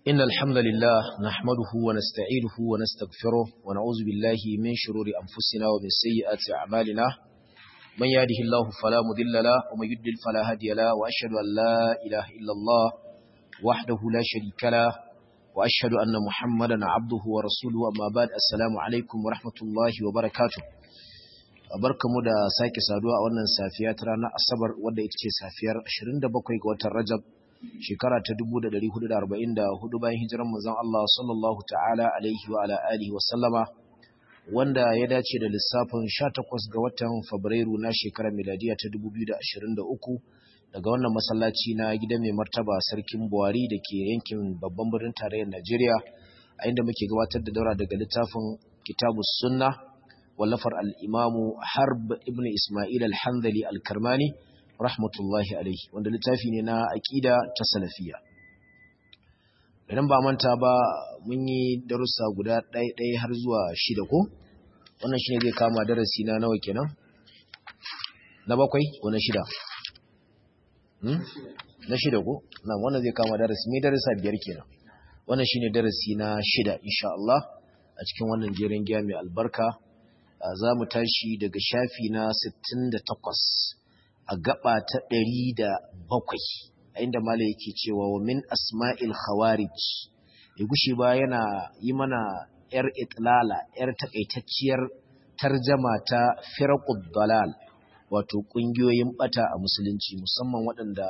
إن الحمد لله نحمده ونستعينه ونستغفره ونعوذ بالله من شرور أنفسنا ومن سيئات أعمالنا من يهده الله فلا مضل له ومن يضلل فلا هادي له وأشهد أن لا إله إلا الله وحده لا شريك له وأشهد أن محمدا عبده ورسوله أما بعد السلام عليكم ورحمة الله وبركاته barkamu da sake saduwa a wannan safiya ta ranar asabar wadda ita ce safiyar 27 ga watan rajab shekara ta 1444 bayan hijiran manzon Allah sallallahu ta'ala alaihi wa ala alihi wa sallama wanda ya dace da lissafin 18 ga watan Fabrairu na shekarar miladiya ta 2023 daga wannan masallaci na gidan mai martaba sarkin Buhari da ke yankin babban birnin tarayyar Najeriya a inda muke gabatar da daura daga littafin Kitabus Sunna wallafar al-Imamu Harb ibn Isma'il al-Hanzali al-Karmani rahmatullahi alaihi wanda littafi ne na aqida ta salafiya idan ba manta ba mun yi darussa guda ɗaya ɗaya har zuwa shida ko wannan shine zai kama darasi na nawa kenan na bakwai ko na shida hmm? na shida ko na wannan zai kama darasi mai darasa biyar kenan wannan shine darasi na shida insha Allah a cikin wannan jerin giya mai albarka za mu tashi daga shafi na 68 a gaba ta ɗari da bakwai a inda mala yake cewa wa min asma'il khawarij ya gushe ba yana yi mana ‘yar itlala ‘yar takaitacciyar tarjama ta firqud dalal wato ƙungiyoyin ɓata a musulunci musamman waɗanda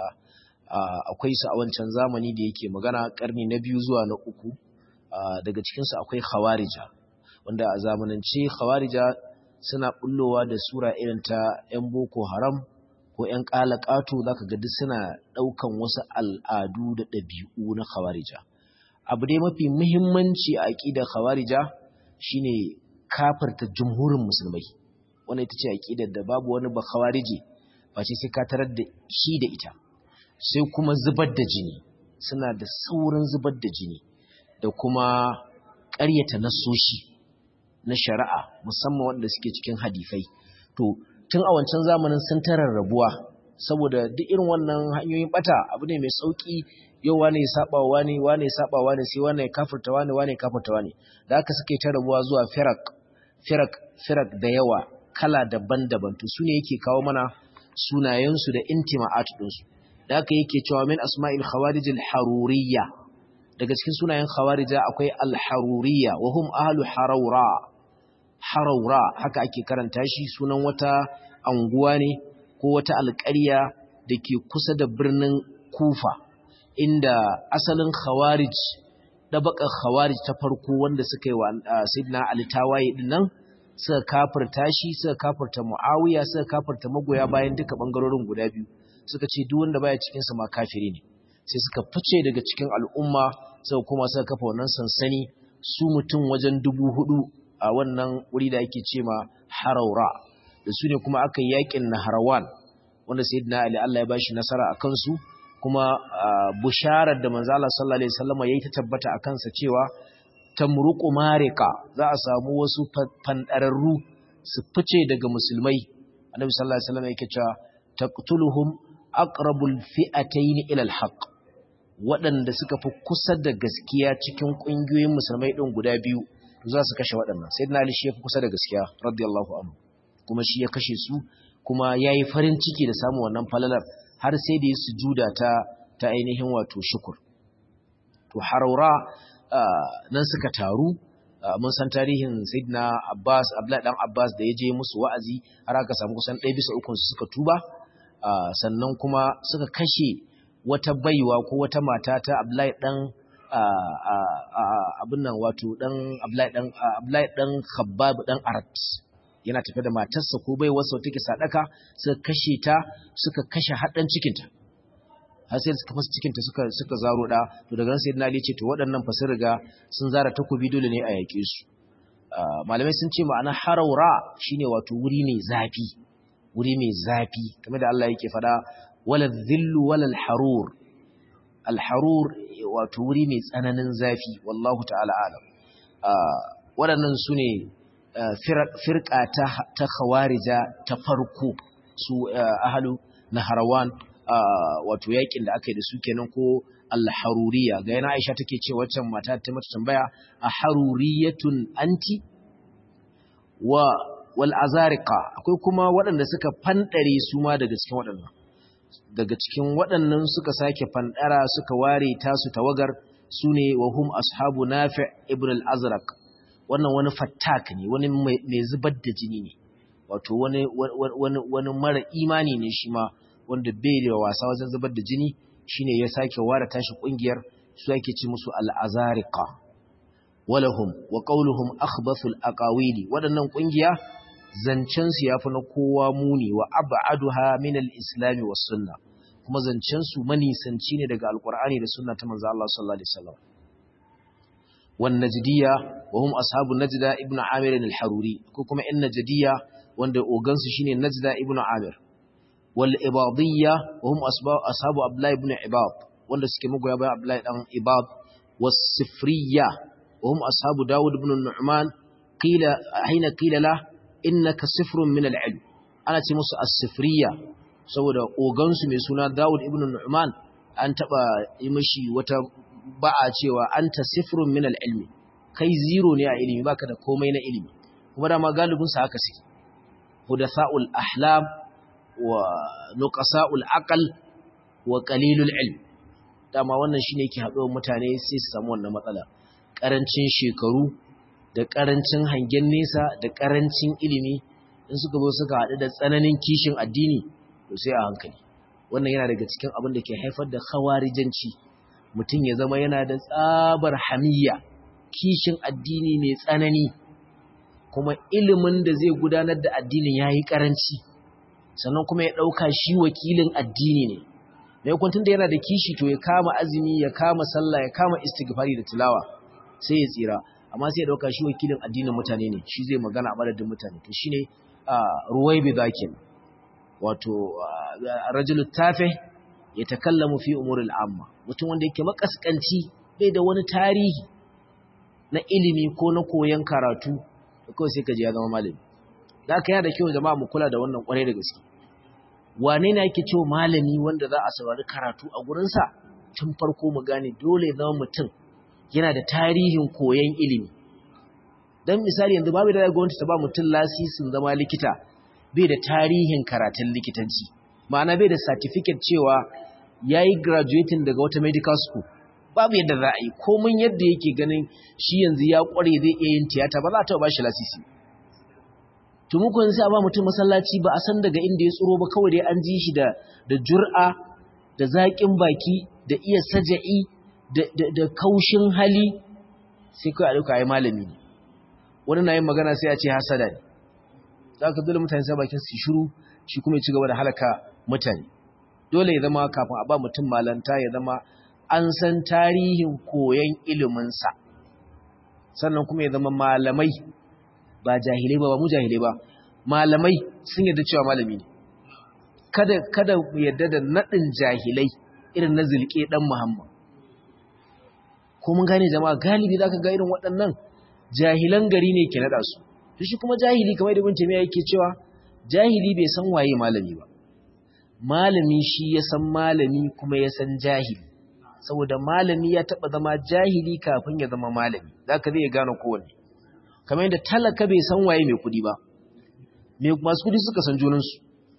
akwai su a wancan zamani da yake magana ƙarni na biyu zuwa na uku daga cikinsu akwai khawarija wanda a zamanance khawarija suna bullowa da sura irin ta 'yan boko haram ko ‘yan ƙalaƙato za ka gadi suna ɗaukan wasu al'adu da ɗabi'u na khawarija. Abu dai mafi muhimmanci a aƙidar khawarija shi ne kafarta jumhurin musulmai, wanda ita ce aƙidar da babu wani ba khawarije ba ce sai ka tarar da shi da ita, sai kuma zubar da jini, suna da saurin zubar da jini da kuma ƙaryata nasoshi na shari'a musamman wanda suke cikin hadifai. To, tun a wancan zamanin sun tarar rabuwa saboda duk irin wannan hanyoyin bata abu ne mai sauki yau wane ya saba wa wane wane ya saba wa wane sai wane ya kafirta wane wane ya kafirta wane da haka suke ta rabuwa zuwa firak firak firak da yawa kala daban-daban to sune yake kawo mana sunayensu da intima'at ɗinsu da haka yake cewa min asma'il khawarij al-haruriyya daga cikin sunayen khawarija akwai al-haruriyya wa hum ahlu harawra haraura haka ake karanta shi sunan wata anguwa ne ko wata alƙarya da ke kusa da birnin kufa inda asalin khawarij ɗabaƙar khawarij ta farko wanda suka yi wa sidna alitawaye ɗin nan suka kafirta shi suka kafirta mu'awiya suka kafirta magoya bayan duka ɓangarorin guda biyu suka ce duk wanda baya cikinsa ma kafiri ne sai suka fice daga cikin al'umma suka kuma suka kafa wannan sansani su mutum wajen dubu hudu a wannan wuri da ake ce ma haraura da su ne kuma aka yi yakin naharawan wanda sayyidina ali Allah ya bashi nasara a kansu kuma busharar da manzo Allah sallallahu alaihi wasallam yayi ta tabbata a kansa cewa tamruqu marika za a samu wasu fandararru su fice daga musulmai annabi sallallahu alaihi wasallam yake cewa taqtuluhum aqrabul fi'atayn ila alhaq waɗanda suka fi kusa da gaskiya cikin ƙungiyoyin musulmai ɗin guda biyu za su kashe waɗannan sai na ali shi ya fi kusa da gaskiya radiyallahu anhu kuma shi ya kashe su kuma ya yi farin ciki da samun wannan falalar har sai da ya sujuda ta ta ainihin wato shukur to haraura nan suka taru mun san tarihin sayyidina abbas abdullahi dan abbas da ya je musu wa'azi har aka samu kusan ɗaya bisa ukun su suka tuba sannan kuma suka kashe wata baiwa ko wata mata ta abdullahi dan abin nan wato dan Abdullahi dan Khabbab dan Arat yana tafe da matarsa ko bai wasa take sadaka suka kashe ta suka kashe haddan cikinta har sai suka fasa cikinta suka suka zaro da to daga nan sayyidina Ali ce to waɗannan fa sun riga sun zara takobi dole ne a yake su malamai sun ce ma'ana haraura shine wato wuri mai zafi wuri mai zafi kamar da Allah yake fada wala dhillu wala harur al-harur wato wuri mai tsananin zafi wallahu ta'ala alam waɗannan su ne firka ta khawarija ta farko su ahalu na harawan wato yakin da aka yi da su kenan ko al-haruriya ga yana Aisha take ce waccan mata ta mata tambaya a haruriyatun anti wa wal azariqa akwai kuma waɗanda suka fandare su ma daga cikin waɗannan daga cikin waɗannan suka sake fandara suka ware tasu tawagar sune wa hum ashabu nafi' ibn al-azraq wannan wani fattak ne wani mai zubar da jini ne wato wani wani wani mara imani ne shi ma wanda bai da wasa wajen zubar da jini shine ya sake ware tashi kungiyar su yake ci musu al-azariqa walahum wa qawluhum akhbathul aqawili wadannan kungiya zancen su yafi na kowa muni wa ab'aduha min al-islam was sunnah kuma zancen su manisanci ne daga alqur'ani da sunna ta manzo Allah sallallahu alaihi wasallam wan najdiyya wa hum ashabu najda ibn amir al-haruri ko kuma in najdiyya wanda ogansu shine najda ibn amir wal ibadiyya wa hum ashabu abdullah ibn ibad wanda suke magoya bayan abdullah dan ibad was sifriyya wa hum ashabu daud ibn nu'man qila hina qila la innaka sifrun min al-ilm ana ce musu as-sifriyya saboda ogansu mai suna daud ibn nu'man an taba yi mishi wata ba'a cewa anta sifrun min al-ilmi kai zero ne a ilimi baka da komai na ilimi kuma dama galibin sa haka suke hudatha'ul ahlam wa nuqasa'ul aql wa qalilul ilm dama wannan shine yake haɗuwar mutane sai su samu wannan matsala karancin shekaru da karancin hangen nesa da karancin ilimi in suka zo suka haɗu da tsananin kishin addini to sai a hankali wannan yana daga cikin abin da ke haifar da khawarijanci mutum ya zama yana da tsabar hamiyya kishin addini mai tsanani kuma ilimin da zai gudanar da addinin yayi karanci sannan kuma ya ɗauka shi wakilin addini ne mai kwantun da yana da kishi to ya kama azumi ya kama sallah ya kama istighfari da tilawa sai ya tsira amma sai ya ɗauka shi wakilin addinin mutane ne shi zai magana a madadin mutane to shine ruwai bi zakin wato rajulu tafe ya takallamu fi umuril amma mutum wanda yake makaskanci bai da wani tarihi na ilimi ko na koyon karatu kawai sai ka ji ya zama malami da aka yana da kyau jama'a mu kula da wannan kwarai da gaske wane ne yake cewa malami wanda za a saurari karatu a gurinsa tun farko mu gane dole ya zama mutum yana da tarihin koyon ilimi don misali yanzu babu da gwamnati ta ba mutum lasisin zama likita bai da tarihin karatun likitanci ma'ana bai da certificate cewa ya yi graduating daga wata medical school babu yadda za a yi komin yadda yake ganin shi yanzu ya kware zai iya yin tiyata ba za a taɓa ba shi lasisi tumukun sai a ba mutum masallaci ba a san daga inda ya tsoro ba kawai dai an ji shi da da jur'a da zaƙin baki da iya saja'i da kaushin hali sai kai a duka ai malami ne wani na yin magana sai a ce hasada ne za ka dole mutane sai bakin su shiru shi kuma ya ci gaba da halaka mutane dole ya zama kafin a ba mutum malanta ya zama an san tarihin koyon iliminsa sannan kuma ya zama malamai ba jahilai ba ba mu jahilai ba malamai sun yarda cewa malami ne kada kada mu yarda da nadin jahilai irin na zulke dan muhammad ko mun gane jama'a galibi zaka ga irin waɗannan jahilan gari ne ke nada su to shi kuma jahili kamar da bin tamiya yake cewa jahili bai san waye malami ba malami shi ya san malami kuma ya san jahili saboda malami ya taba zama jahili kafin ya zama malami zaka zai gane kowanne kamar yadda talaka bai san waye mai kudi ba masu kudi suka san junansu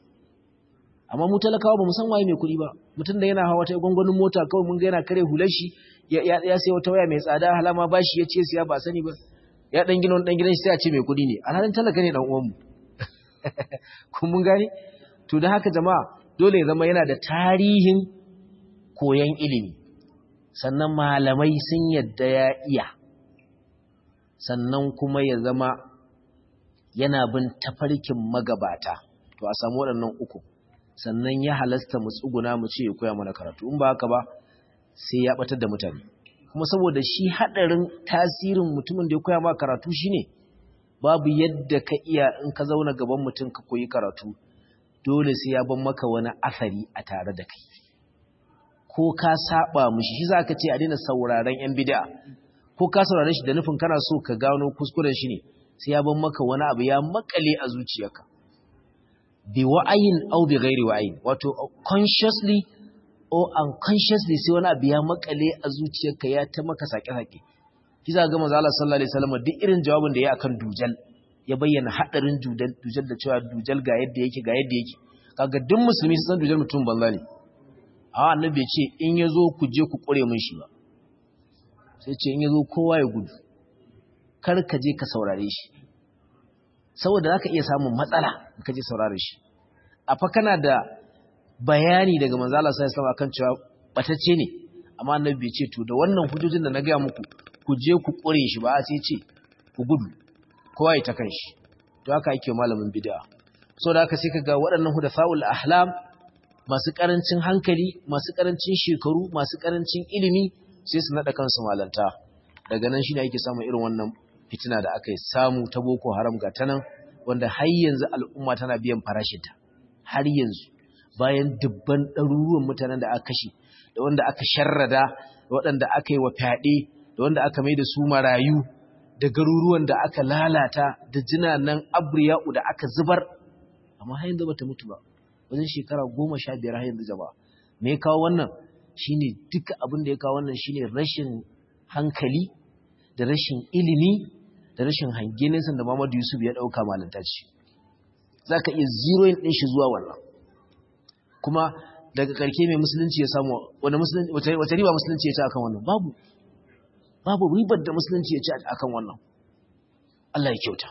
amma mu talakawa ba mu san waye mai kudi ba mutum da yana hawa ta gwangwanin mota kawai mun ga yana kare hular shi ya sai wata waya mai tsada halama ba shi ya ce siya ba sani ba ya dan gina dan gidan shi sai a ce mai kudi ne alhalin talaka ne dan uwanmu kun mun gane to da haka jama'a dole ya zama yana da tarihin koyon ilimi sannan malamai sun yadda ya iya sannan kuma ya zama yana bin tafarkin magabata to a samu waɗannan uku sannan ya halasta mu tsuguna mu ce ya koya mana karatu in ba haka ba sai ya batar da mutane kuma saboda shi haɗarin tasirin mutumin da ya koya maka karatu shine babu yadda ka iya in ka zauna gaban mutum ka koyi karatu dole sai ya ban maka wani asari a tare da kai ko ka saba mushi shi zaka ce a daina sauraron yan bid'a ko ka saurare shi da nufin kana so ka gano kuskuren shi ne sai ya ban maka wani abu ya makale a zuciyarka bi wa'ayin aw bi ghairi wa'ayin wato consciously or unconsciously sai wani abu ya makale a zuciyarka ya ta maka sake-sake shi za ga manzo Allah sallallahu alaihi wasallam duk irin jawabin da ya akan dujal ya bayyana hadarin dujal dujal da cewa dujal ga yadda yake ga yadda yake kaga duk musulmi sun san dujal mutum banza ne a annabi ya ce in yazo ku je ku kure mun shi ba sai ce in yazo kowa ya gudu kar ka je ka saurare shi saboda zaka iya samun matsala in ka je saurare shi a fa kana da bayani daga manzo Allah sallallahu alaihi wasallam akan cewa batacce ne amma annabi bai ce to da wannan hujojin da na ga muku ku je ku kure shi ba sai ce ku gudu kowa ya ta kan shi to haka yake malamin bid'a so da haka sai kaga waɗannan hudafaul ahlam masu karancin hankali masu karancin shekaru masu karancin ilimi sai su nada kansu malanta daga nan shine ake samun irin wannan fitina da aka samu ta boko haram ga tanan wanda har yanzu al'umma tana biyan farashinta har yanzu bayan dubban ɗaruruwan mutanen da aka kashe da wanda aka sharrada da waɗanda aka yi wa fyaɗe da wanda aka mai da su marayu da garuruwan da aka lalata da jinanan abriya'u da aka zubar amma har yanzu bata mutu ba wajen shekara goma sha biyar har yanzu jama'a me ya kawo wannan shine duka abin da ya kawo wannan shine rashin hankali da rashin ilimi da rashin hange nesa da Muhammadu Yusuf ya ɗauka malanta ce za ka iya zeroing ɗin shi zuwa wannan kuma daga ƙarke mai musulunci ya samu wata riba musulunci ya ci akan wannan babu babu ribar da musulunci ya ci akan wannan Allah ya kyauta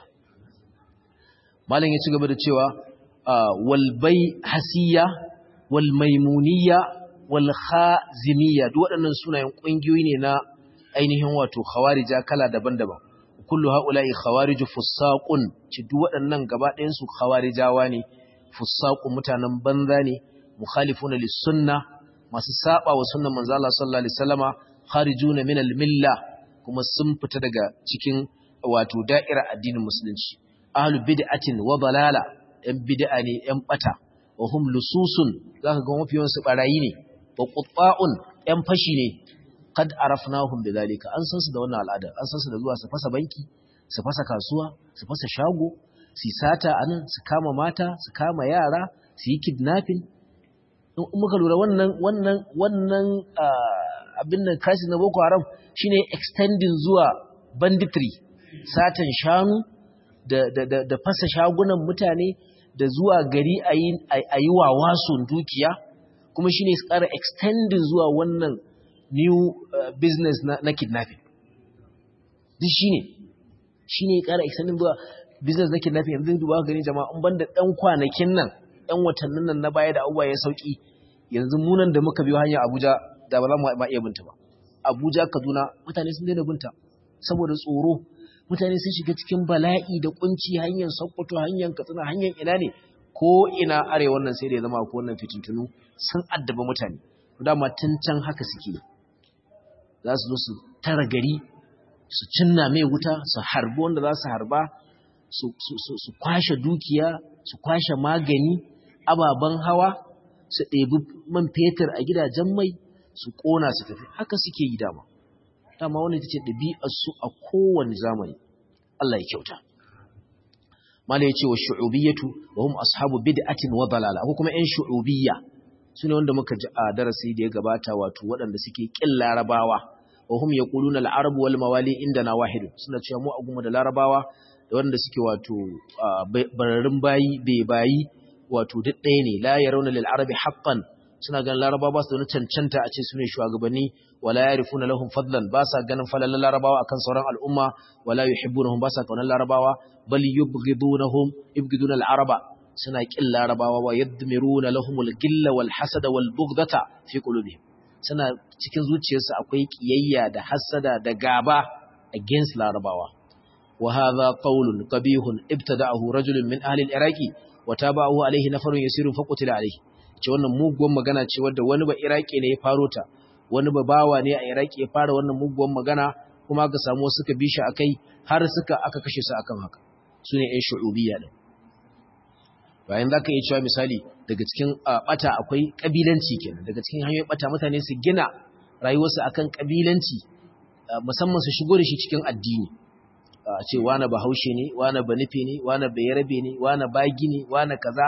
malam ya ci gaba da cewa walbai hasiya wal maimuniya wal khazimiyya duk waɗannan sunayen ƙungiyoyi ne na ainihin wato khawarija kala daban-daban kullu haula'i khawariju fusaqun ci duk waɗannan gaba ɗayan su khawarijawa ne fusaqun mutanen banza ne mukhalifuna lis sunna masu saba wa sunnan manzo Allah sallallahu alaihi wasallama kharijuna min al milla kuma sun fita daga cikin wato da'ira addinin musulunci ahlu bid'atin wa dalala yan bid'a ne yan bata wa hum lususun zaka ga mafiyan su barayi ne wa qutta'un yan fashi ne kad arafnahum bidhalika an san su da wannan al'ada an san su da zuwa su fasa banki su fasa kasuwa su fasa shago su sata anan su kama mata su kama yara su yi kidnapping in muka lura wannan wannan wannan abin nan crisis na Boko Haram shine extending zuwa banditry satan shanu da da da, da fasa shagunan mutane da zuwa gari ayi ayi wawasun dukiya kuma shine su ƙara extending zuwa wannan new uh, business na, na kidnapping duk shine shine ƙara extending zuwa business na kidnapping yanzu duba gani jama'a in banda dan kwanakin nan dan watannin nan na baya da abubuwa ya sauki yanzu munan da muka biyo hanyar Abuja da ba za mu ma iya binta ba Abuja Kaduna mutane sun daina binta saboda tsoro mutane sun shiga cikin bala'i da kunci hanyar Sokoto hanyar Katsina hanyar ina ne ko ina arewa nan sai da ya zama ko wannan fitintunu sun addaba mutane dama tun can haka suke za su zo su tara gari su cinna mai wuta su harbi wanda za su harba su kwashe dukiya su kwashe magani ababen hawa su ɗebi man fetur a gidajen mai su ƙona su tafi haka suke yi dama dama wani ta ce ɗabi'arsu a kowane zamani Allah ya kyauta mala ya ce wa shu'ubiyyatu wa hum ashabu bid'atin wa dalala ko kuma ƴan shu'ubiyya su ne wanda muka ji a darasi da ya gabata wato waɗanda suke ƙin larabawa wa hum yaquluna al-arabu wal mawali indana wahid suna cewa mu aguma da larabawa da wanda suke wato bararin bayi bai bayi wato duk ɗaya ne la yarawna lil arabi haqqan suna ganin larabawa ba su da cancanta a ce su ne shugabanni wala yarifuna lahum fadlan ba sa ganin falalan larabawa akan sauran al'umma wala yuhibbunahum ba sa kaunar larabawa bal yubghidunahum yubghiduna al-araba suna kin larabawa wa yadmiruna lahumul gilla wal hasada wal bughdata fi qulubihim suna cikin zuciyarsu akwai kiyayya da hasada da gaba against larabawa wa hadha qawlun qabihun ibtada'ahu rajulun min ahli al-iraqi wa tabahu alayhi nafarun yasirun faqutila alayhi ce wannan muguwan magana ce wadda wani ba iraki ne ya faro ta wani ba bawa ne a iraki ya fara wannan muguwan magana kuma aka samu suka bi shi akai har suka aka kashe su akan haka sune ƴan shu'ubiyya din bayan za ka iya cewa misali daga cikin bata akwai ƙabilanci kenan daga cikin hanyoyin bata mutane su gina rayuwarsu akan ƙabilanci musamman su shigo da shi cikin addini a ce wane bahaushe ne wane banife ne wane bayarabe ne wane bagi ne wane kaza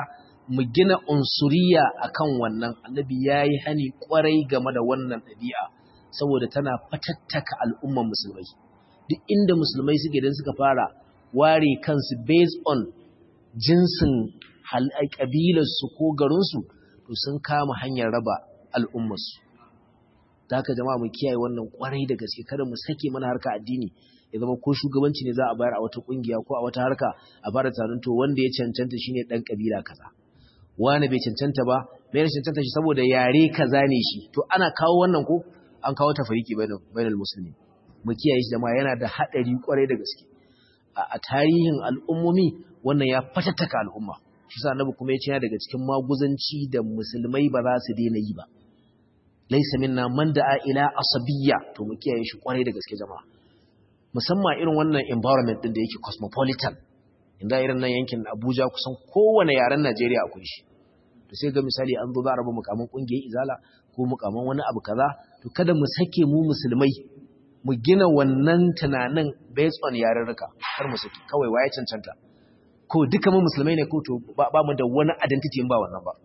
mu gina unsuriya akan wannan annabi yayi hani kwarai game da wannan ɗabi'a saboda tana fatattaka al'umman musulmai duk inda musulmai suke dan suka fara ware kansu based on jinsin ƙabilarsu ko garinsu to sun kama hanyar raba al'ummarsu da haka jama'a mu kiyaye wannan kwarai da gaske kada mu sake mana harka addini ya zama ko shugabanci ne za a bayar a wata kungiya ko a wata harka a fara tunanin to wanda ya cancanta shine dan kabila kaza wani bai cancanta ba bai cancanta shi saboda yare kaza ne shi to ana kawo wannan ko an kawo tafariki bainal musulmi mu kiyaye shi jama'a yana da hadari kwarai da gaske a tarihin al'ummomi wannan ya fatattaka al'umma shi sa annabi kuma ya ce daga cikin maguzanci da musulmai ba za su daina yi ba laisa minna man da'a ila asabiyya to mu kiyaye shi kwarai da gaske jama'a musamman irin wannan environment din da yake cosmopolitan inda irin nan yankin Abuja kusan kowane yaren Najeriya akwai shi to sai ga misali an zo za a raba mukamin kungiyar izala ko mukamin wani abu kaza to kada mu sake mu musulmai mu gina wannan tunanin based on yarurruka har mu saki kawai waye cancanta ko duka mu musulmai ne ko to ba mu da wani identity in ba wannan ba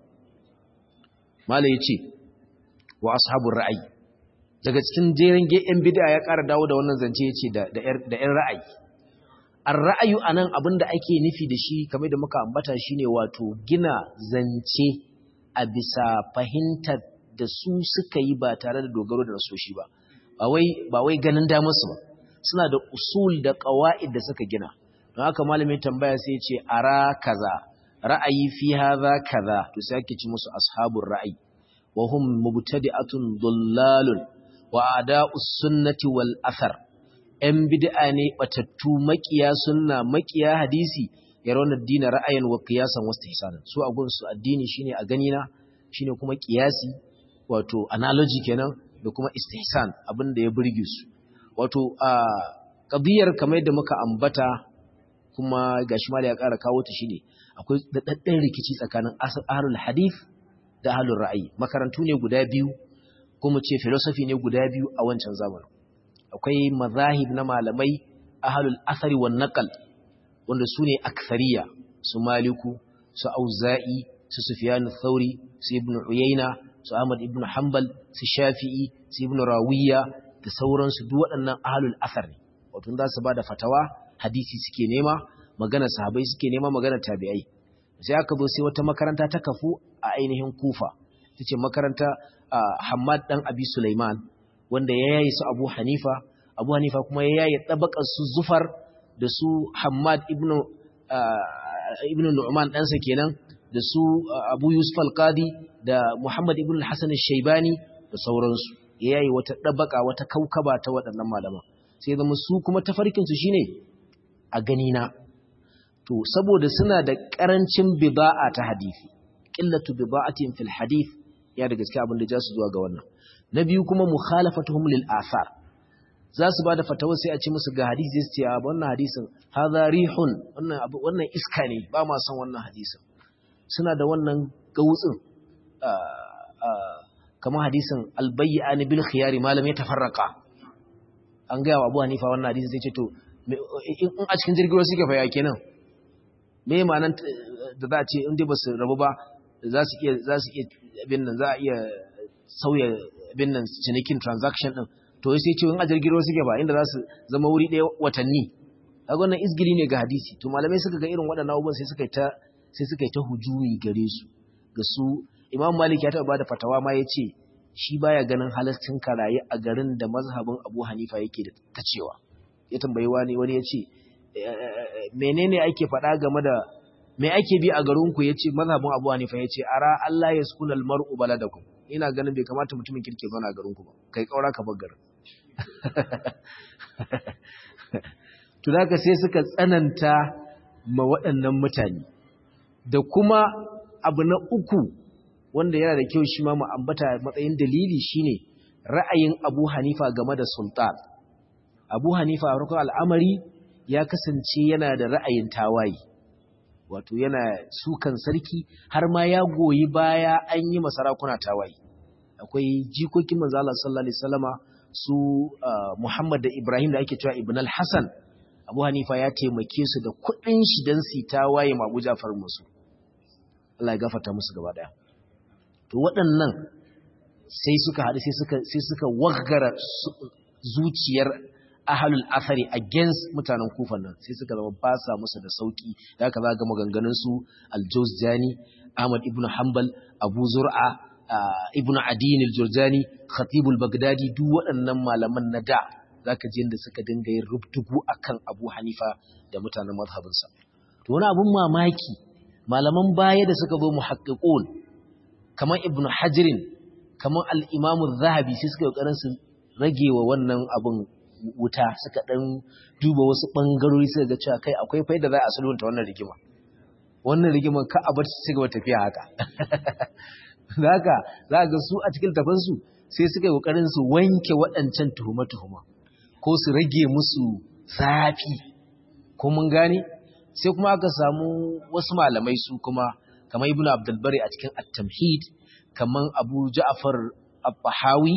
malai yace wa ashabur ra'ayi daga cikin jerin yan bid'a ya ƙara dawo da wannan zance yace da da yan ra'ayi ar-ra'ayu anan abinda ake nufi da shi kamar da muka ambata shine wato gina zance a bisa fahimtar da su suka yi ba tare da dogaro da nasoshi ba ba wai ba wai ganin damar su ba suna da usul da qawaid da suka gina don haka malamin tambaya sai ya ce ara kaza ra'ayi fi hadha kaza to sai ake ci musu ashabur ra'ayi wa hum mubtadi'atun dullalun wa a'da'us sunnati wal athar ‘yan bid'a ne batattu makiya sunna makiya hadisi ya raunar dina ra'ayin wa kiyasan wasu hisanin su a gunsu addini shine a ganina shine kuma kiyasi wato analogy kenan da kuma istihsan abin da ya burge su wato a ƙabiyar kamar yadda muka ambata kuma gashi ma da ya ƙara kawo ta shine akwai daɗaɗɗen rikici tsakanin ahlul hadith da ahlul ra'ayi makarantu ne guda biyu kuma ce philosophy ne guda biyu a wancan zamanin akwai mazahib na malamai ahlul athari wan naqal wanda su ne akthariya su maliku su auza'i su sufyan thauri su ibn uyayna su ahmad ibn hanbal su shafi'i su ibn rawiya da sauransu duk waɗannan ahlul athar ne wato za su bada fatawa hadisi suke nema magana sahabbai suke nema magana tabi'ai sai aka zo sai wata makaranta ta kafu a ainihin kufa tace makaranta Hammad dan Abi Sulaiman wanda ya yayi su Abu Hanifa Abu Hanifa kuma ya yayi tabakar su Zufar da su Hammad ibn ibn Nu'man ɗansa kenan da su Abu Yusuf al-Qadi da Muhammad ibn al-Hasan al-Shaybani da sauransu ya yayi wata tabaka wata kaukaba ta waɗannan malaman sai zama su kuma tafarkin su shine a gani na to saboda suna da karancin bida'a ta hadisi qillatu bida'atin fil hadith ya da gaske abin da ja su zuwa ga wannan na biyu kuma mukhalafatuhum lil athar za su bada fatawa sai a ce musu ga hadisi sai su ce wannan hadisin hadha rihun wannan wannan iska ne ba ma son wannan hadisin suna da wannan gautsin kamar hadisin albayyani bil khiyari malam ya tafarraka an ga Abu Hanifa wannan hadisin sai ce to in a cikin jirgin ruwa suke fa ya kenan me ma'anar da za a ce in dai ba su rabu ba za su iya za su iya abin nan za a iya sauya abin nan cinikin transaction din to sai ce in a jirgin ruwa suke ba inda za su zama wuri ɗaya watanni kaga wannan izgili ne ga hadisi to malamai suka ga irin waɗannan abubuwan sai suka yi ta sai suka yi ta hujumi gare su ga su Imam Malik ya taɓa bada fatawa ma ya ce shi baya ganin halastin karaye a garin da mazhabin Abu Hanifa yake da ta cewa ya tambayi wani wani ya ce menene ake faɗa game da me ake bi a garinku ya ce mazhabin abu hanifa ya ce ara Allah ya sukuna almar'u baladakum ina ganin bai kamata mutumin kirke zauna a garinku ba kai kaura ka bar garin to da sai suka tsananta ma waɗannan mutane da kuma abu na uku wanda yana da kyau shi ma mu ambata matsayin dalili shine ra'ayin Abu Hanifa game da sultan Abu Hanifa a farkon al'amari ya kasance yana da ra'ayin tawaye wato yana sukan sarki har ma ya goyi baya an yi masarakuna tawaye akwai jikokin manzo Allah sallallahu alaihi wasallama su Muhammad da Ibrahim da ake cewa Ibn al-Hasan Abu Hanifa ya taimake su da kuɗin shi dan su tawaye ma Abu Ja'far musu Allah ya gafarta musu gaba daya to waɗannan sai suka haɗu sai suka sai suka waggara zuciyar ahalul athari against mutanen kufan nan sai suka zama ba sa musu da sauki da haka za ga maganganun su al-Jawzjani Ahmad ibn Hanbal Abu Zur'a ibn Adin al-Jurjani Khatib al-Baghdadi duk waɗannan malaman na da zaka ji inda suka dinga yin rubdugu akan Abu Hanifa da mutanen mazhabinsa to wani abun mamaki malaman baya da suka zo muhaqqiqun kamar Ibn Hajarin kamar al-Imam zahabi sai suka kokarin su rage wa wannan abun wuta suka dan duba wasu bangarori suka ga cewa kai akwai faida za a sulhunta wannan rigima wannan rigiman ka a bar su ci gaba tafiya haka haka za ga su a cikin tafansu sai suka yi kokarin su wanke waɗancan tuhuma-tuhuma ko su rage musu zafi ko mun gane sai kuma aka samu wasu malamai su kuma kamar ibn abdulbari a cikin at-tamhid kamar abu ja'far al-bahawi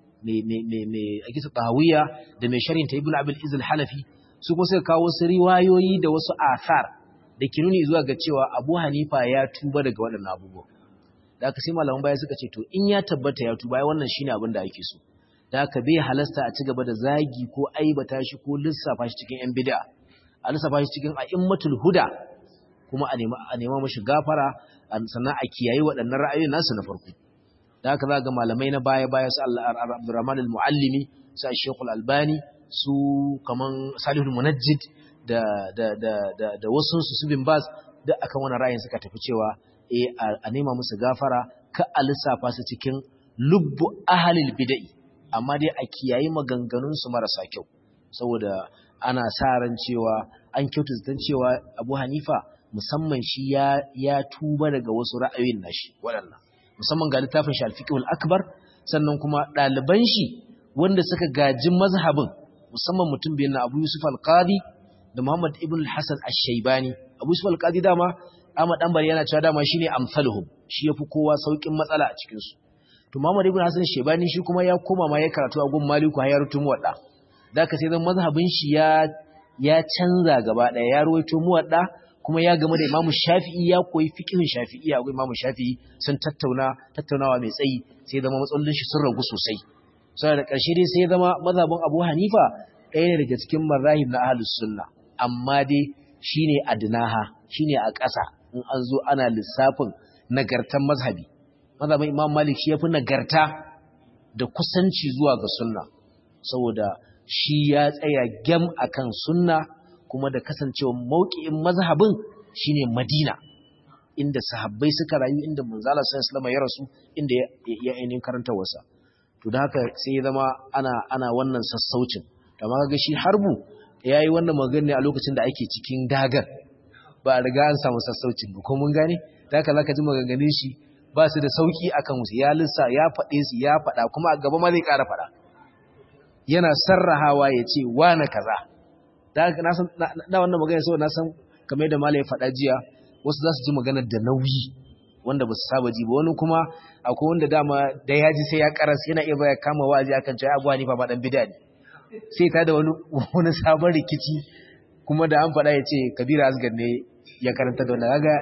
mai akisa tahawiya da mai sharinta ibn abul izil halafi su kuma suka kawo wasu riwayoyi da wasu asar da ke nuni zuwa ga cewa abu hanifa ya tuba daga waɗannan abubuwa da aka sai malaman baya suka ce to in ya tabbata ya tuba ya wannan shine abin da ake so da aka bai halasta a ci gaba da zagi ko aibata shi ko lissafa shi cikin yan bid'a a lissafa shi cikin a'immatul huda kuma a nema a nema mashi gafara sannan a kiyaye waɗannan ra'ayoyin nasu na farko da haka za ga malamai na baya baya su Abdurrahman al-Muallimi su Sheikh al-Albani su kaman Salihul Munajjid da da da da, da wasu su su bin Baz duk akan wannan ra'ayin suka tafi cewa eh a nema musu gafara ka a lissafa su cikin lubbu ahlil bid'i amma dai a kiyayi maganganun su marasa kyau saboda ana sa ran cewa an kyautata cewa Abu Hanifa musamman shi ya ya tuba daga wasu ra'ayoyin nashi waɗannan musamman ga littafin shi al akbar sannan kuma ɗaliban shi wanda suka gaji mazhabin musamman mutum biyan na Abu Yusuf al-Qadi da Muhammad ibn al-Hasan ash-Shaybani Abu Yusuf al-Qadi dama Ahmad Danbari yana cewa dama shine amsaluhum shi yafi kowa saukin matsala a cikin su to Muhammad ibn Hasan ash-Shaybani shi kuma ya koma ma ya karatu a gun Maliku har ya rutu muwadda zaka sai dan mazhabin shi ya ya canza gaba daya ya ruwaito muwadda kuma ya game da Imam Shafi'i ya koyi fiqhin Shafi'i a Imam Shafi'i sun tattauna tattaunawa mai tsayi sai zama matsalolin shi sun ragu sosai sai da ƙarshe dai sai zama mazhabin Abu Hanifa ɗaya ne daga cikin marahib na Ahlus Sunna amma dai shine adnaha shine a ƙasa in an zo ana lissafin nagartan mazhabi mazhabin Imam Malik shi yafi nagarta da kusanci zuwa ga sunna saboda shi ya tsaya gem akan sunna kuma da kasancewa mauki'in mazhabin shine Madina inda sahabbai suka rayu inda manzala sallallahu alaihi ya rasu inda ya ainihin karanta wasa to da haka sai ya zama ana ana wannan sassaucin amma kaga shi harbu yayi wannan magana a lokacin da ake cikin dagar ba a riga an samu sassaucin ba ko mun gane da haka zaka ji maganganun shi ba su da sauki akan su ya lissa ya faɗe su ya faɗa kuma a gaba ma zai ƙara faɗa yana sarrahawa ya ce wane kaza na wannan magana saboda na san kamar da malai faɗa jiya wasu za su ji maganar da nauyi wanda ba su saba ji ba wani kuma akwai wanda dama da ya ji sai ya karas yana iya baya kama wa'azi akan cewa abuwa ni fa ba dan bid'a ne sai ta da wani wani sabon rikici kuma da an faɗa ya ce kabira asgar ne ya karanta da wanda kaga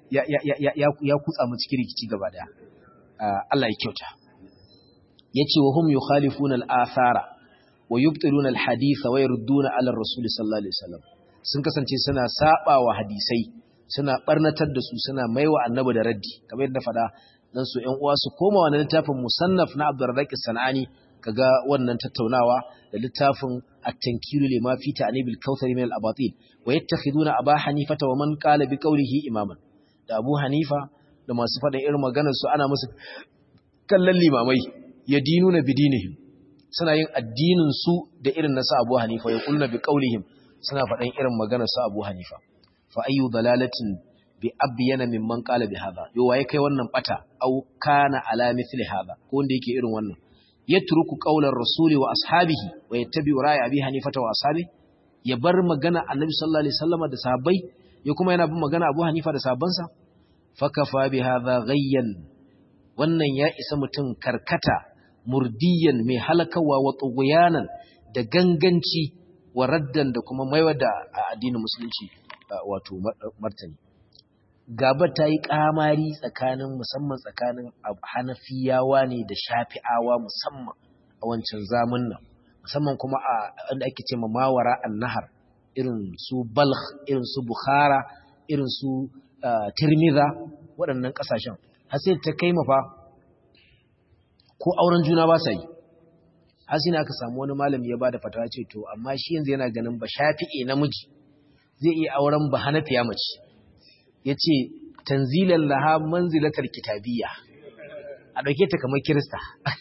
ya kutsa mu cikin rikici gaba daya Allah ya kyauta yace wa hum yukhalifuna al-athara wa yubtiluna al-haditha wa yarudduna ala ar-rasul sallallahu alaihi wasallam sun kasance suna saba wa hadisai suna barnatar da su suna maiwa annabi da raddi kamar yadda fada dan su ƴan uwa su koma wannan littafin musannaf na Abdurrazzaq Sanani kaga wannan tattaunawa da littafin at-tankilu lima fi ta'nib al-kautsar min al-abatil wa yattakhiduna aba hanifata wa man qala bi qawlihi imaman da Abu Hanifa da masu faɗin irin maganar su ana musu kallon limamai yadinuna bidinihim suna yin addinin su da irin nasu Abu Hanifa ya kulna bi qaulihim suna faɗan irin maganar su Abu Hanifa fa ayyu dalalatin bi abyana mimman qala bi hadha yo waye kai wannan bata au kana ala mithli hadha ko wanda yake irin wannan yatruku qaular rasuli wa ashabihi wa yattabi'u ra'y abi hanifata wa ashabi ya bar magana annabi sallallahu alaihi wasallam da sahabbai ya kuma yana bin magana Abu Hanifa da sahabbansa fakafa bi hadha ghayyan wannan ya isa mutum karkata murdiyan mai halakawa wa tsuguyanan da ganganci wa raddan da kuma maiwa da addinin musulunci wato martani gaba ta yi kamari tsakanin musamman tsakanin hanafiyawa ne da shafi'awa musamman a wancan zamun nan musamman kuma a inda ake ce mawara an-nahar irin su balkh irin su bukhara irin su tirmidha waɗannan ƙasashen har sai ta kai mafa ko auren juna ba sa yi har sai aka samu wani malami ya bada fatawa ce to amma shi yanzu yana ganin ba shafi'i namiji zai iya auren ba hanafiya mace yace tanzilan laha manzilatar kitabiyya a dauke ta kamar kirista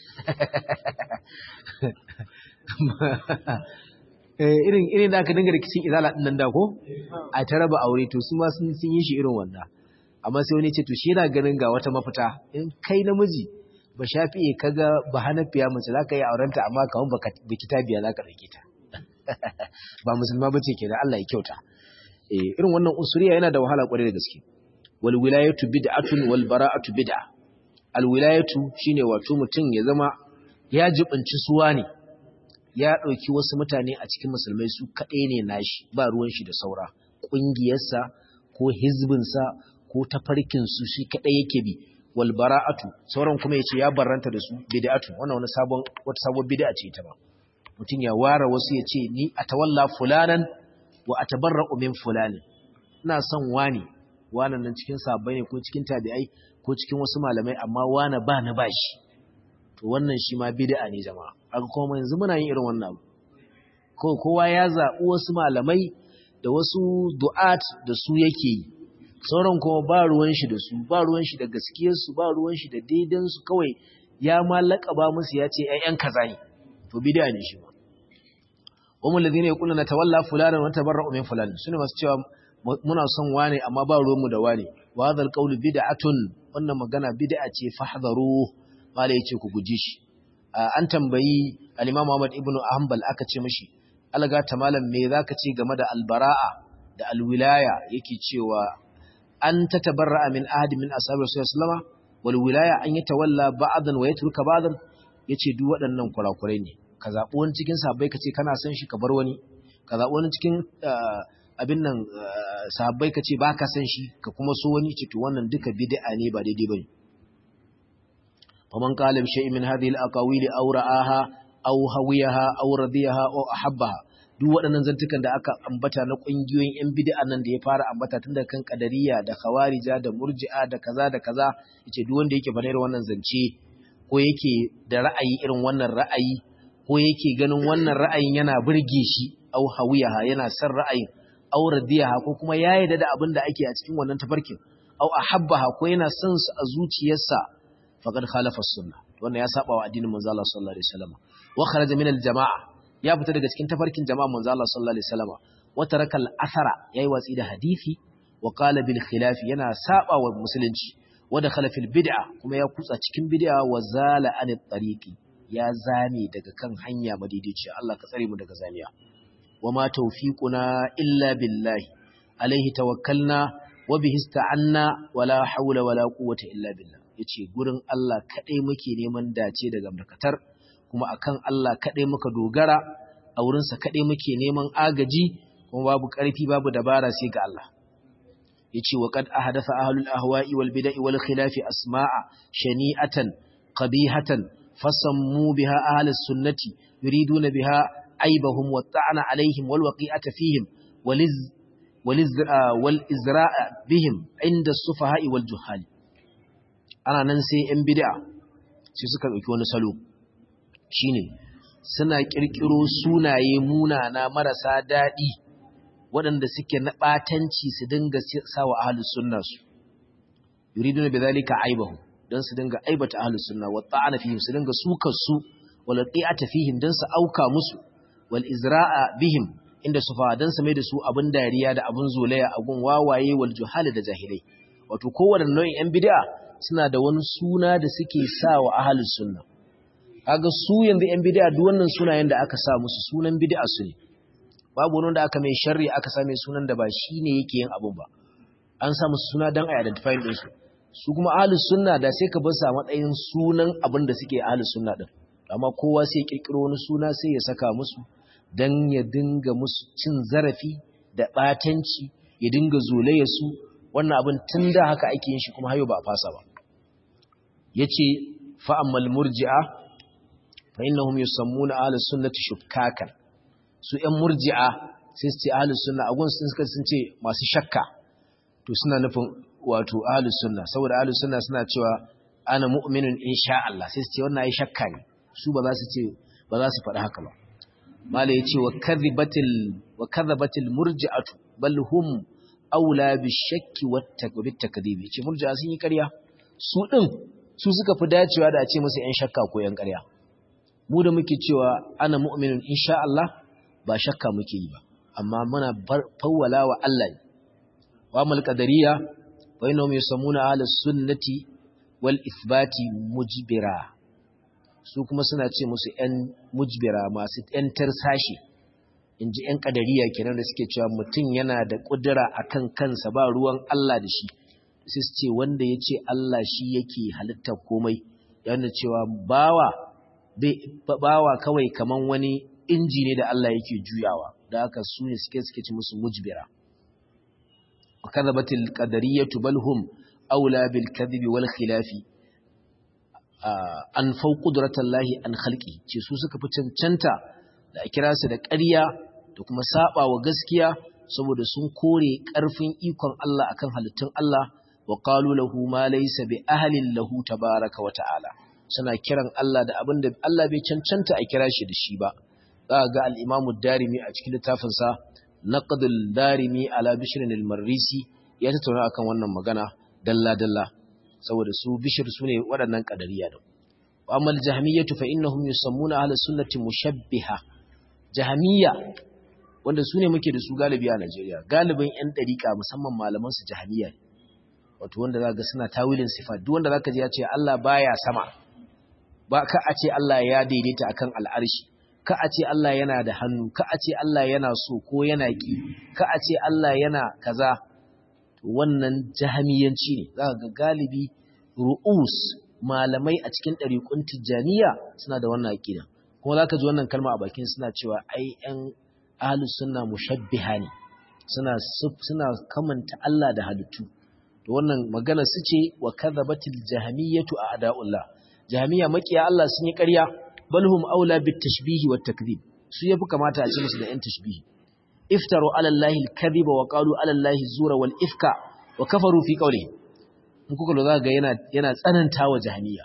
irin irin da aka dinga rikicin izala din nan da ko a ta raba aure to su ma sun yi shi irin wannan amma sai wani ce to shi yana ganin ga wata mafita in kai namiji ba shafi kaga ba hanafiya mace za ka yi aurenta amma kaman ba kitabiya za ka ɗauke ta ba musulma ba ce kenan Allah ya kyauta irin wannan usuriya yana da wahala kwarai da gaske wal wilayatu bid'atun wal bara'atu bid'a al wilayatu shine wato mutum ya zama ya jibinci suwa ne ya ɗauki wasu mutane a cikin musulmai su kaɗai ne nashi ba ruwan shi da saura ƙungiyarsa ko hizbinsa ko tafarkinsu shi kaɗai yake bi wal bara'atu sauran kuma yace ya barranta da su bid'atu wannan wani sabon wata sabon bid'a ce ita ba mutum ya ware wasu yace ni atawalla fulanan wa atabarra'u min fulani ina son wani wannan nan cikin sabbai ne ko cikin tabi'ai ko cikin wasu malamai amma wani ba na bashi to wannan shi ma bid'a ne jama'a aka kuma yanzu muna yin irin wannan ko kowa ya zaɓi wasu malamai da wasu du'at da su yake yi sauran kuma ba ruwan shi da su ba ruwan shi da gaskiyar su ba ruwan shi da daidan su kawai ya ma laƙaba musu ya ce ƴaƴan kaza ne to bid'a ne shi ba wamul ladina yaquluna tawalla fulanan wa tabarra'u min fulan sune masu cewa muna son wane amma ba ruwan mu da wane wa hadha alqawlu bid'atun wannan magana bid'a ce fahdharu mala yace ku guji shi an tambayi al-imam Muhammad ibn Hanbal aka ce mishi alga ta malam me zaka ce game da albara'a da alwilaya yake cewa an tatabarra'a min ahadi min ashabi rasulullah sallama wal wilaya an yatawalla ba'dan wa yatruka ba'dan yace duk waɗannan kurakurai ne ka zabi wani cikin sahabbai kace kana son shi ka bar wani ka zabi wani cikin abin nan sahabbai kace baka son shi ka kuma so wani ce to wannan duka bid'a ne ba daidai bane ومن قال بشيء من هذه الأقاويل أو رآها أو هويها أو رضيها أو أحبها duk waɗannan zantukan da aka ambata na ƙungiyoyin 'yan bid'a nan da ya fara ambata tun da kan kadariya da khawarija da murji'a da kaza da kaza yace duk wanda yake faɗar wannan zance ko yake da ra'ayi irin wannan ra'ayi ko yake ganin wannan ra'ayin yana burge shi au hawiyaha yana son ra'ayin au radiyaha ko kuma ya yarda da abin da ake a cikin wannan tafarkin au ahabbaha ko yana son su a zuciyarsa faqad khalafa as-sunnah wannan ya saba wa addinin manzo Allah sallallahu alaihi wasallam wa kharaja min al-jama'a ya fita daga cikin tafarkin jama'a manzo Allah sallallahu alaihi wasallam wa taraka al-athara yayi watsi da hadisi wa qala bil khilaf yana saba wa musulunci wa dakhala fil bid'a kuma ya kutsa cikin bid'a wa zala an tariqi ya zame daga kan hanya madidici Allah ka tsare mu daga zamiya wa ma tawfiquna illa billahi alaihi tawakkalna wa bihi ista'anna wala hawla wala quwwata illa billah ya ce gurin Allah kaɗai muke neman dace daga markatar kuma akan Allah kaɗai muka dogara a wurinsa kaɗai muke neman agaji kuma babu ƙarfi babu dabara sai ga Allah ya ce wa kad ahadatha ahlul ahwa'i wal bid'i wal khilafi asma'a shani'atan qabihatan fasammu biha ahlus sunnati yuriduna biha aibahum wa ta'ana alaihim wal waqi'ata fihim waliz waliz wal izra'a bihim inda as-sufaha'i wal juhali ana nan sai 'yan bid'a sai suka ɗauki wani salo shine suna ƙirƙiro sunaye munana marasa daɗi waɗanda suke na ɓatanci su dinga sawa ahlus sunna su yuriduna bidhalika aibahu dan su dinga aibata ahlus sunna wa ta'ana fihim su dinga sukar su wal qi'ata fihim dan su auka musu wal izra'a bihim inda su fa dan su mai da su abin dariya da abin zolaya a gun wawaye wal juhal da jahilai wato kowanne nau'in 'yan bid'a suna da wani suna da suke sa wa ahalus sunna kaga su yanzu yan bid'a duk wannan sunayen da aka sa musu sunan bid'a su ne babu wani da aka mai sharri aka sa mai sunan da ba shine yake yin abun ba an sa musu suna dan a identify din su su kuma ahalus sunna da sai ka bar sa matsayin sunan abin da suke ahalus sunna din amma kowa sai ya kirkiro wani suna sai ya saka musu dan ya dinga musu cin zarafi da batanci ya dinga zolaya su wannan abin tun da haka ake yin shi kuma hayo ba a fasa ba yace fa ammal murji'a fa innahum yusammuna ahlus sunnati shukkakan su ‘yan murji'a sai su ce ahalus sunna a gunsun suka sun ce masu shakka to suna nufin wato ahalus sunna saboda ahalus sunna suna cewa ana mu'minin insha Allah sai su ce wannan ai shakka ne su ba za su ce ba za su faɗi haka ba mala ya ce wa kadhibatil wa kadhabatil murji'atu bal hum aula bi shakki wat takdhibi ce murji'a sun yi ƙarya su din su suka fi dacewa da a ce musu ‘yan shakka ko ‘yan ƙarya mu da muke cewa ana mu'minin insha Allah ba shakka muke yi ba amma muna fawwala wa Allah ne wa mal qadariya wa innahum yusammuna ala sunnati wal ithbati mujbira su kuma suna ce musu ɗan mujbira masu ɗan tarsashi inji ɗan qadariya kenan da suke cewa mutum yana da kudura akan kansa ba ruwan Allah da shi sai su ce wanda ya ce Allah shi yake halittar komai yana cewa bawa bawa kawai kaman wani inji ne da Allah yake juyawa da haka su ne suke suke ci musu mujbira kadhabatil qadariyatu bal hum aula bil kadhibi wal khilafi an fau qudratallahi an khalqi ce su suka fi cancanta da a kira su da ƙarya da kuma saba wa gaskiya saboda sun kore ƙarfin ikon Allah akan halittun Allah wa qalu lahu ma laysa bi ahlin lahu tabaaraka wa ta'ala suna kiran Allah da abinda Allah bai cancanta a kira shi da shi ba za ga al'imamu darimi a cikin littafinsa na ƙadul darimi ala bishirin ilmarrisi ya tattauna akan wannan magana dalla-dalla saboda su bishir su ne waɗannan ƙadariya da amal jahamiyya tufa inna hum yusammuna ala sunnati mushabbiha jahamiyya wanda su ne muke da su galibi a Najeriya galibin yan ɗariƙa musamman malaman su jahamiyya wato wanda za ga suna tawilin sifa duk wanda zaka ji ya ce Allah baya sama ba ka a ce Allah ya daidaita akan al'arshi ka a ce Allah yana da hannu, ka a ce Allah yana so ko yana ƙi, ka a ce Allah yana kaza, wannan jahamiyanci ne, za ga galibi ru'us malamai a cikin ɗariƙun tijjaniya suna da wannan aƙida. Kuma za ka ji wannan kalma a bakin suna cewa ai ‘yan ahalus suna mushabbiha ne, suna kamanta Allah da halittu. To wannan magana su ce wa kadhabatil jahamiyatu a ada'ullah. Jahamiya makiya Allah sun yi ƙarya bal hum aula bit tashbihi wat takdhib su yafi kamata a ce musu da yan tashbihi iftaru ala allahi al kadhiba wa qalu ala allahi zura wal ifka wa kafaru fi qawlihi in kuka lura ga yana yana tsanantawa jahmiya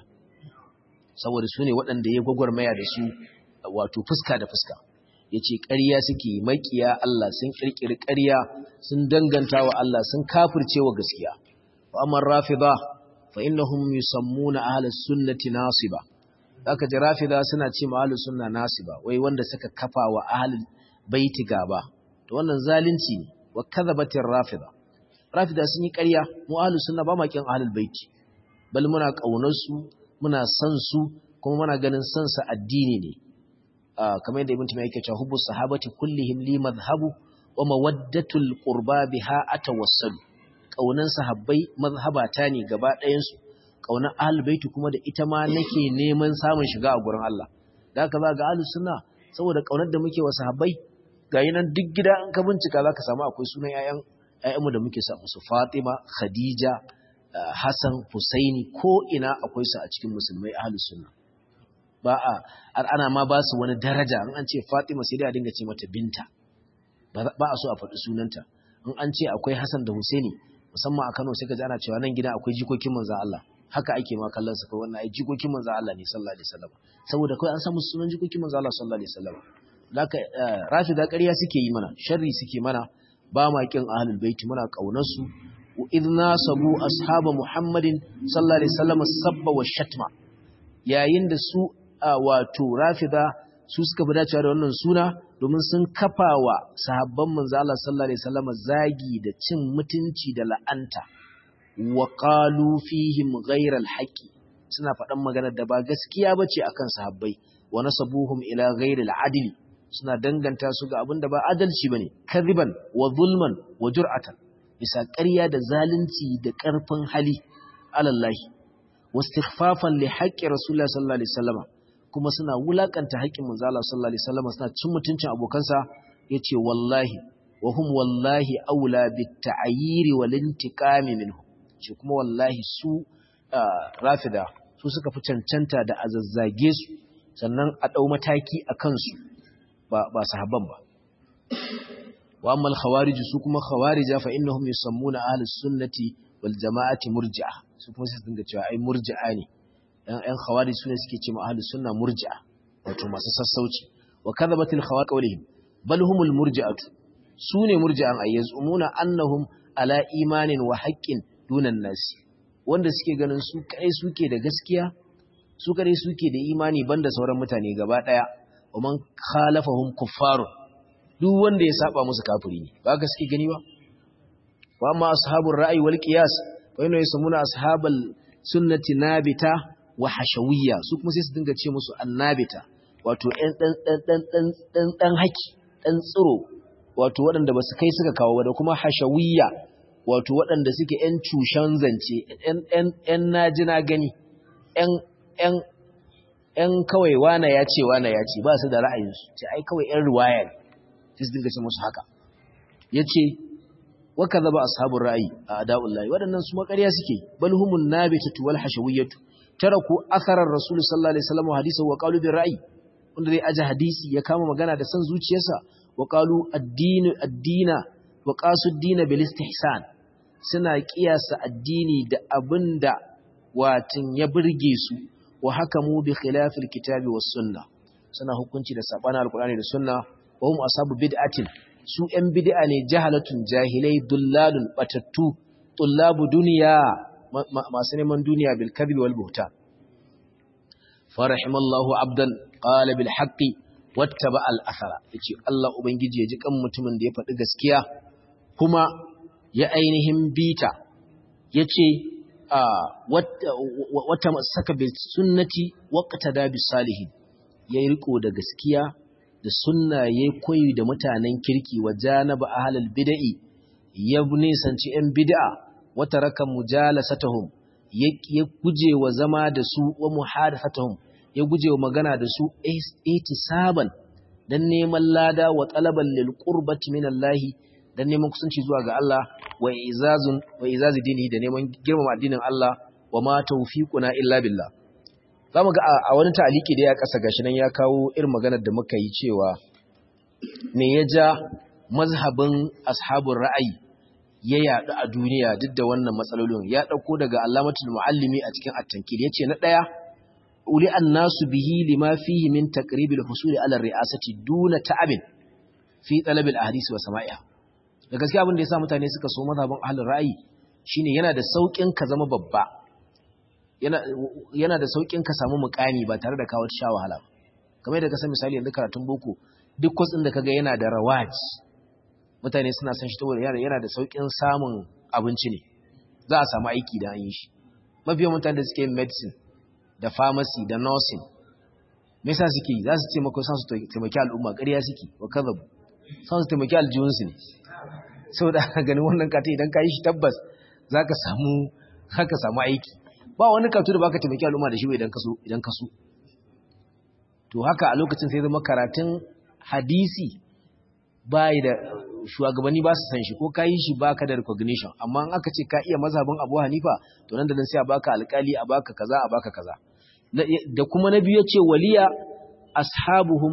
saboda su ne waɗanda ya gwagwarmaya da su wato fuska da fuska yace ƙarya suke makiya Allah sun kirkiri ƙarya sun danganta wa Allah sun kafirce wa gaskiya wa amma rafida fa innahum yusammuna ahlus sunnati nasiba aka ji rafida suna ce ma ahlus sunna nasiba wai wanda suka kafa wa ahlul baiti gaba to wannan zalunci ne wa kadhabatir rafida rafida sun yi ƙarya mu ahlus sunna ba ma kin ahlul baiti bal muna kaunar su muna san su kuma muna ganin san sa addini ne kamar yadda ibn tumayy yake cewa hubbus sahabati kullihim li madhhabu wa mawaddatul qurba biha atawassalu kaunan sahabbai mazhabata ne gaba ɗayan su kaunar ahlul baiti kuma da ita ma nake neman samun shiga a gurin Allah da haka za ga ahlus sunna saboda kaunar da muke wa sahabbai ga nan duk gida in ka bincika zaka samu akwai sunan ƴaƴan ƴaƴanmu da muke sa musu Fatima Khadija Hassan Husaini ko ina akwai su a cikin musulmai ahlus sunna ba a ana ma ba su wani daraja in an ce Fatima sai dai a dinga ce mata binta ba a so a faɗi sunanta in an ce akwai Hassan da Husaini musamman a Kano sai ka ji ana cewa nan gida akwai jikokin manzo Allah haka ake ma kallon su kai wannan ai jikokin manzo Allah ne sallallahu alaihi wasallam saboda kai an samu sunan jikokin manzo Allah sallallahu alaihi wasallam laka rafida ƙarya suke yi mana sharri suke mana ba ma kin ahlul baiti muna kaunar su idna sabu ashaba muhammadin sallallahu alaihi wasallam sabba wa shatma yayin da su wato rafida su suka fi dacewa da wannan suna domin sun kafa wa sahabban manzo Allah sallallahu alaihi wasallam zagi da cin mutunci da la'anta wa qalu fihim ghayra al-haqqi suna faɗan maganar da ba gaskiya bace akan sahabbai wa nasabuhum ila ghayri al-adli suna danganta su ga abin da ba adalci bane kadhiban wa zulman wa jur'atan bisa ƙarya da zalunci da ƙarfin hali alallahi wastighfafan li haqqi rasulullahi sallallahu alaihi wasallam kuma suna wulakanta haƙƙin manzo Allah sallallahu alaihi wasallam suna cin mutuncin abokansa yace wallahi wa hum wallahi aula bit ta'yiri wal intiqami minhu ce kuma wallahi su rafida su suka fi cancanta da azazzage su sannan a dau mataki a kansu ba ba sahabban ba wa amma al-khawarij su kuma khawarija fa innahum yusammuna ahlus sunnati wal jama'ati murji'a su kuma sai dinga cewa ai murji'a ne ɗan ɗan khawarij sune suke cewa ahlus sunna murji'a wato masu sassauci wa kadhabatil khawarij qawlihim bal humul murji'atu sune murji'an ay yazumuna annahum ala imanin wa haqqin dunan nasi wanda suke ganin su kai suke da gaskiya su kare suke da imani banda sauran mutane gaba daya wa man khalafahum kuffarun duk wanda ya saba musu kafiri ne ba gaske gani ba wa amma ashabur ra'yi wal qiyas fa inna yasmuna ashabal sunnati nabita wa hashawiyya su kuma sai su dinga ce musu annabita wato ɗan ɗan ɗan ɗan ɗan ɗan ɗan haki ɗan tsiro wato waɗanda ba su kai suka kawo ba da kuma hashawiyya wato waɗanda suke ƴan cushen zance ƴan ƴan ƴan naji na gani ƴan ƴan ƴan kawai wana ya ce wana ya ce ba su da ra'ayinsu ce ai kawai ƴan riwaya ne sai su dinga ce musu haka yace wa kadhaba ashabur ra'yi a ada'ullahi wadannan su makariya suke bal humun nabitatu wal hashawiyatu taraku atharar rasul sallallahu alaihi wasallam hadisi wa qalu bir ra'yi wanda zai aje hadisi ya kama magana da san zuciyarsa wa qalu ad-din ad-dina wa qasu ad-din bil istihsan suna kiyasa addini da abinda watin ya burge su wa hakamu bi khilafil kitabi was sunnah suna hukunci da sabana alqur'ani da sunna wa hum ashabu bid'atin su ‘yan bid'a ne jahalatun jahilai dullalun batattu tullabu duniya masu neman duniya bil kadhibi wal buhtan farahimallahu abdan qala bil haqqi wattaba al athara yace Allah ubangiji ya ji kan mutumin da ya faɗi gaskiya kuma ya ainihin bita yace wata masaka bil sunnati waqtada bis salihin yayi riko da gaskiya da sunna ya koyi da mutanen kirki wa janaba ahlal bid'i ya nisanci yan bid'a wata raka mujalasatahum ya guje wa zama da su wa muhadathatuhum ya guje wa magana da su ihtisaban dan neman lada wa talaban lil qurbati min Allah dan neman kusanci zuwa ga Allah wa izazun wa izazi dini da neman girmama addinin Allah wa ma tawfiquna illa billah za mu ga a wani ta'aliki da ya kasa gashi nan ya kawo irin maganar da muka yi cewa me ya ja mazhabin ashabun ra'ayi ya yaɗu a duniya duk da wannan matsalolin ya ɗauko daga alamatul muallimi a cikin at-tankil yace na ɗaya uli annasu bihi lima fihi min taqribil husuli ala ri'asati duna ta'abin fi talab al-ahadith wa sama'iha da gaskiya abin da yasa mutane suka so mazhabin ahlul ra'ayi shine yana da saukin ka zama babba yana da saukin ka samu mukami ba tare da kawo sha wahala kamar da ka san misali yanzu karatun boko duk kwas din da kaga yana da rawaj mutane suna san shi saboda yana yana da saukin samun abinci ne za a samu aiki da an yi shi mafiyan mutane da suke yin medicine da pharmacy da nursing me yasa suke yi za su ce maka san su taimaki al'umma ƙarya suke wa kazabu san su taimaki aljihunsu ne saboda ganin wannan kata idan ka yi shi tabbas za ka samu haka samu aiki ba wani karatu da baka taimaki al'umma da shi idan ka so idan ka so to haka a lokacin sai zama karatun hadisi bai da shugabanni ba su san shi ko ka yi shi baka da recognition amma in aka ce ka iya mazhabin Abu Hanifa to nan da nan sai a baka alƙali a baka kaza a baka kaza da kuma na biyu yace waliya ashabuhum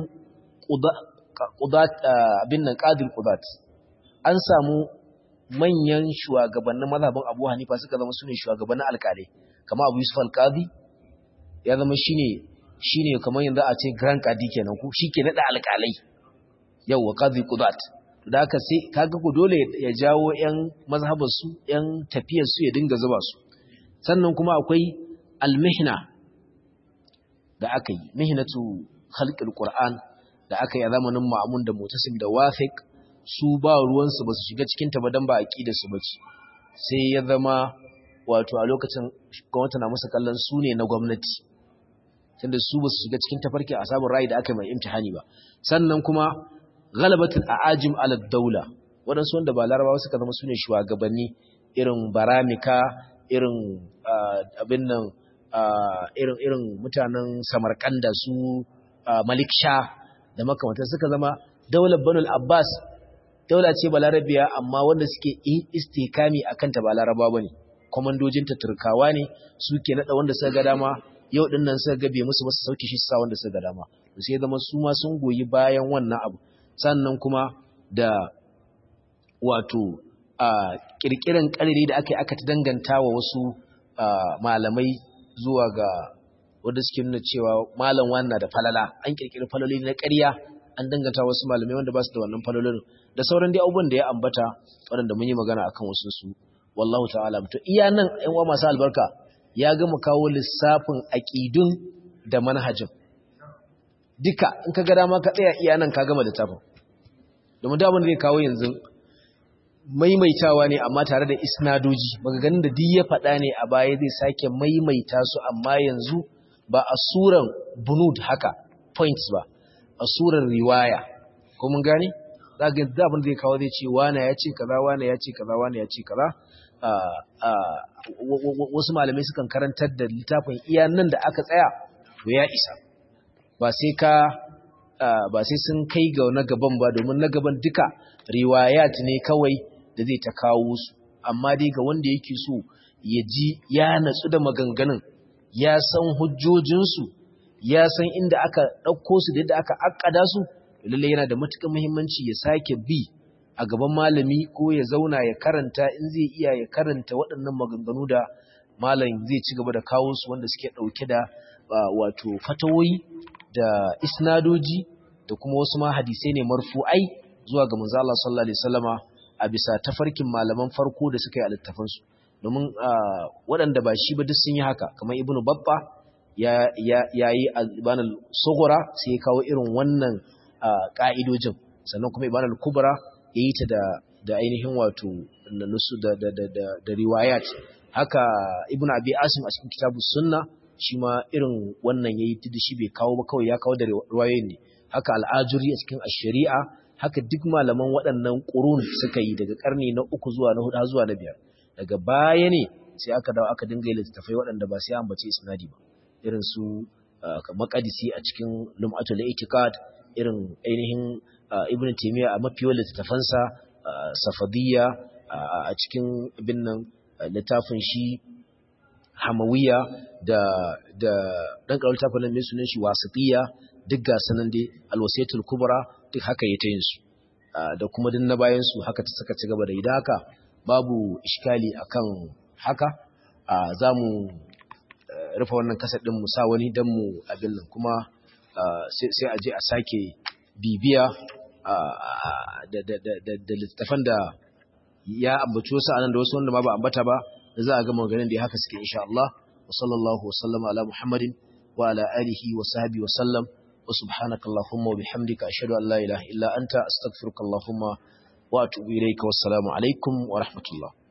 qudat abin nan qadir qudat an samu manyan shugabannin mazhabin Abu Hanifa suka zama sune shugabannin alƙalai kamar Abu Yusuf al-Qadi ya zama shine shine kamar yanzu a ce Grand Qadi kenan ko shike nada alƙalai yawa Qadi Qudat da haka sai kaga ku dole ya jawo ƴan mazhabar su ƴan tafiyar su ya dinga zuba su sannan kuma akwai al-mihna da aka yi mihnatu khalqil Qur'an da aka yi a zamanin Ma'mun da Mutasim da Wathiq su ba ruwansu ba su shiga cikin ta ba dan ba aqidar su bace sai ya zama wato a lokacin gwamnati na musu kallon su ne na gwamnati tunda su ba su shiga cikin tafarkin asabun rai da aka yi mai imtihani ba sannan kuma galabatul a'ajim ala daula waɗansu wanda ba larabawa suka zama su ne shugabanni irin baramika irin abin nan irin irin mutanen samarkanda su malik sha da makamantar suka zama daular banul abbas daula ce balarabiya amma wanda suke istikami akan ta ba laraba bane komandojin ta turkawa ne suke nada wanda suka ga dama yau din nan suka gabe musu basu sauke shi sa wanda suka ga dama sai zama su ma sun goyi bayan wannan abu sannan kuma da wato a kirkiran kariri da aka yi aka danganta wa wasu malamai zuwa ga wanda suke nuna cewa malam wannan da falala an kirkiri faloli na ƙarya an danganta wasu malamai wanda ba su da wannan falolin da sauran dai abubuwan da ya ambata waɗanda mun yi magana akan wasu su wallahu ta'ala to iya nan ƴan uwa masu albarka ya gama kawo lissafin aqidun da manhajin duka in ka ga dama ka tsaya iya nan ka gama littafin domin da abin da zai kawo yanzu maimaitawa ne amma tare da isnadoji magaganin da duk ya faɗa ne a baya zai sake maimaita su amma yanzu ba a suran bunud haka points ba a suran riwaya ko mun gane za ga da abin da zai kawo zai ce wane ya ce kaza wane ya ce kaza wane ya ce kaza wasu malamai sukan karantar da littafin iya nan da aka tsaya to ya isa ba sai ka ba sai sun kai ga na gaban ba domin na gaban duka riwayat ne kawai da zai ta kawo su amma dai ga wanda yake so ya ji ya natsu da maganganun ya san hujjojinsu ya san inda aka ɗauko su da yadda aka akkada su lallai yana da matuƙar muhimmanci ya sake bi a gaban malami ko ya zauna ya karanta in zai iya ya karanta waɗannan maganganu da malam zai ci gaba da kawo su wanda suke ɗauke da wato fatawoyi da isnadoji da kuma wasu ma hadisai ne marfu'ai zuwa ga manzo Allah sallallahu alaihi wasallama a bisa tafarkin malaman farko da suka yi a littafansu domin waɗanda ba shi ba duk sun yi haka kamar ibnu babba ya yi albanal sugura sai ya kawo irin wannan ƙa'idojin sannan kuma ibanal kubra ya yi ta da ainihin wato nusu da riwayat haka ibnu abi asim a cikin kitabu sunna shi ma irin wannan ya yi da shi bai kawo ba kawai ya kawo da riwayoyin ne haka al'ajuri a cikin shari'a haka duk malaman waɗannan ƙurun suka yi daga ƙarni na uku zuwa na hudu zuwa na biyar daga baya ne sai aka dawo aka dinga yi littattafai waɗanda ba sai an bace isnadi ba irin su makadisi a cikin lum'atul itiqad irin ainihin ibn taymiya a mafiya littattafansa safadiyya a cikin ibn nan littafin shi hamawiya da da dan karar littafin nan mai sunan shi wasitiyya duk ga sanan dai alwasiyatul kubra duk haka yake yin su da kuma din na bayan su haka ta saka ci gaba da idan haka babu iskali akan haka za mu rufe wannan kasar din mu sa wani dan mu abin nan kuma sai a je a sake bibiya da littafan da ya ambaci wasu anan da wasu wanda ma ba ambata ba da za a ga maganin da ya haka suke insha Allah wa sallallahu wa sallama ala Muhammadin wa ala alihi wa sahbihi wa sallam wa subhanaka allahumma wa bihamdika ashhadu an la ilaha illa anta astaghfiruka allahumma wa atubu ilayka wassalamu alaikum wa rahmatullah